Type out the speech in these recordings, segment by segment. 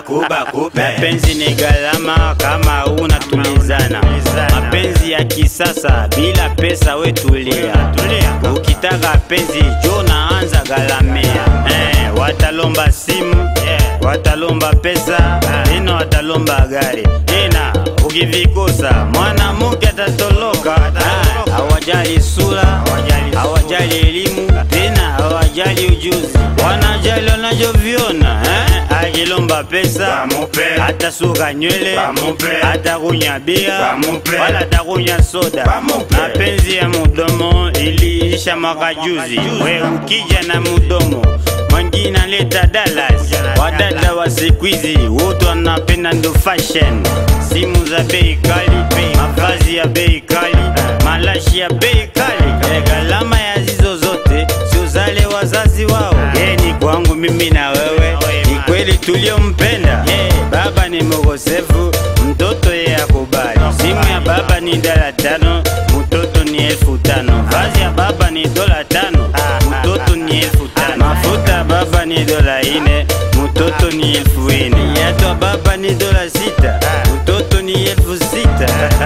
baku baku pe Mapenzi ni gharama kama unatulizana. Mapenzi ya kisasa bila pesa we tulia. Ukitaka penzi jo naanza galamia. Eh, watalomba simu, watalomba pesa, tena watalomba gari. Tena ukivikosa mwanamke atatoloka. Ah, Hawajali sura, hawajali elimu, tena hawajali ujuzi, wanajali wanavyoviona eh? Akilomba pesa Bamupe. atasuka nywele, Bamupe. atakunya bia Bamupe. wala atakunya soda. Bamupe. Mapenzi ya mudomo iliisha mwaka juzi, we ukija na mudomo mwingine aleta Dallas. Wadada wa siku hizi wote wanapenda ndo fashion, simu za bei kali, mavazi ya bei kali, malashi ya bei kali, Eh, gharama ya zizo zote sio zale wazazi wao. Ye ni kwangu mimi na wewe, ni kweli tuliompenda. Baba ni mogosefu, mtoto ye akubali. Simu ya baba ni dala tano, mtoto ni elfu tano. Vazi ya baba ni dola tano, mtoto ni elfu tano. Mafuta ya baba ni dola ine, mtoto ni elfu ine. Viatu ya baba ni dola sita, mtoto ni elfu sita.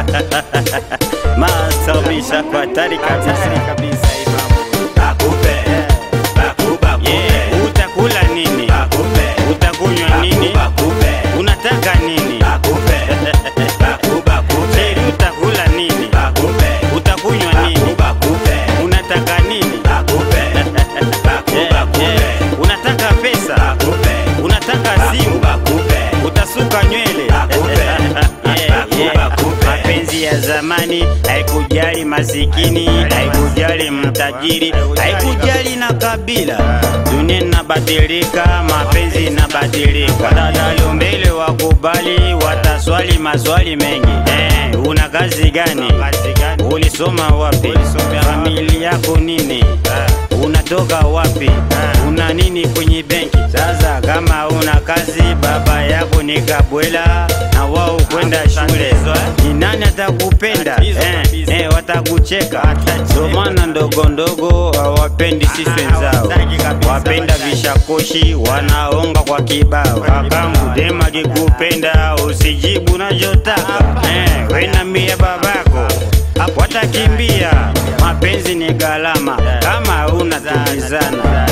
Maasabisha kwa hatari kabisa. baku pe baku baku pe Yeah, utakula nini? baku pe Utakunywa nini? baku pe Unataka nini? baku pe baku baku pe Sheri, utakula nini? baku pe Utakunywa nini? baku pe Unataka nini? baku pe baku Yeah, baku yeah. pe Unataka pesa? baku pe Unataka simu? baku pe Utasuka nywele? Bakupe. Yeah, yeah. Bakupe. Mapenzi ya zamani haikujali masikini, haikujali mtajiri, haikujali na kabila. Dunia inabadilika, mapenzi inabadilika. Dada mbele wakubali, wataswali maswali mengi. Eh, una kazi gani? Ulisoma wapi? Familia yako nini? Unatoka wapi? Una nini kwenye benki? Sasa kama una kazi, baba yako ni kabwela na wao kwenda shule, ni nani atakupenda? Eh, eh, watakucheka. Ndio maana ndogo ndogo hawapendi sisi wenzao, wapenda vishakoshi, wanaonga kwa kibao. Kakangu dema kikupenda, usijibu nachotaka. Eh, we na mia babako watakimbia. Mapenzi ni gharama kama una tulizana.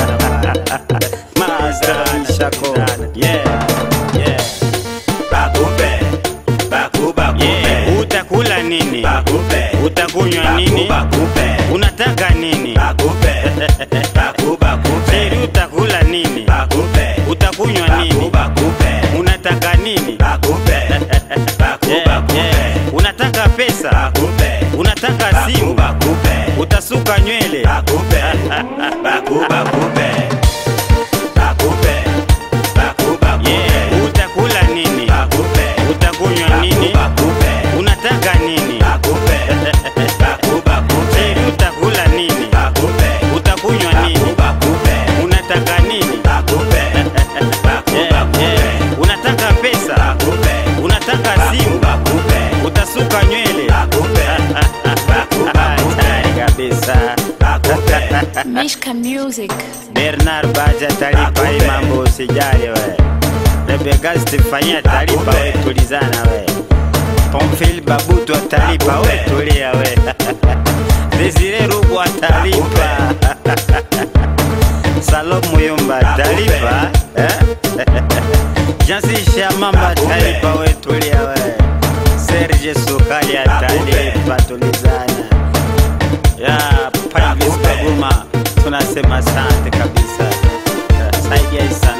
Master Mishako. Yeah, yeah, baku pe baku baku pe yeah. Utakula nini? baku pe Utakunywa nini? baku pe Unataka nini? baku pe baku baku pe Sheri, utakula nini? baku pe Utakunywa baku nini? baku pe Unataka nini? baku pe baku Yeah, baku yeah. pe Unataka pesa? baku pe Unataka baku simu? baku pe Utasuka nywele? baku pe baku baku pe baku pe baku baku Yeah, pe utakula nini? baku pe Utakunywa nini? baku pe Unataka nini? baku pe baku baku pe Sheri, utakula nini? baku pe Utakunywa nini? baku pe Unataka nini? baku pe baku Yeah, baku pe yeah. Unataka pesa? baku pe Unataka simu? baku pe Utasuka nywele? baku pe baku baku pe Hatari kabisa. baku pe Mishka Music. Bernard Baja talipa hii mambo usijali we. Rebecca Stefania talipa we tulizana we. Pomfil Babutu atalipa we tulia we. Desire Rugu atalipa. Salom Muyumba atalipa. eh? Jansi Shamamba atalipa we tulia we. Serge Sukali atalipa tulizana. Ya Pangis Kaguma tunasema asante kabisa. Saidia isa